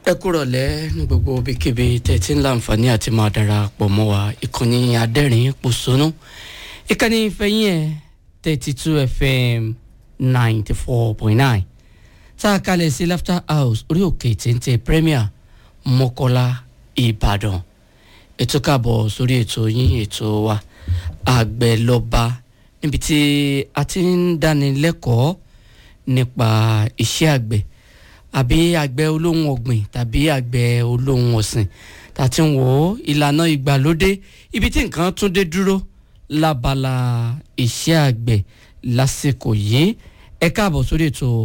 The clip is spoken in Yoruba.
ẹ kúrọ̀lẹ́ ní gbogbo ibikíbi tẹ̀tí ńlá àǹfààní àti máa darapọ̀ mọ́ wa ìkànnì adẹ́rìn pòṣónú ìkànnì ìfẹ̀yìn ẹ̀ thirty two fm ninety four point nine tá a kalẹ̀ sí laughter house orí òkè téńté premier mọ́kọ́lá ìbàdàn ètò káàbọ̀ sórí ètò yín ètò wa àgbẹ̀lọba níbi tí a ti ń dánilẹ́kọ̀ọ́ nípa iṣẹ́ àgbẹ̀ àbí àgbẹ̀ olóhùn ọ̀gbìn tàbí àgbẹ̀ olóhùn ọ̀sìn tá a ti ń wò ó ìlànà ìgbàlódé ibi tí nǹkan tún dé dúró lábala iṣẹ́ àgbẹ̀ lásìkò yìí ẹ káàbọ̀ sórí ètò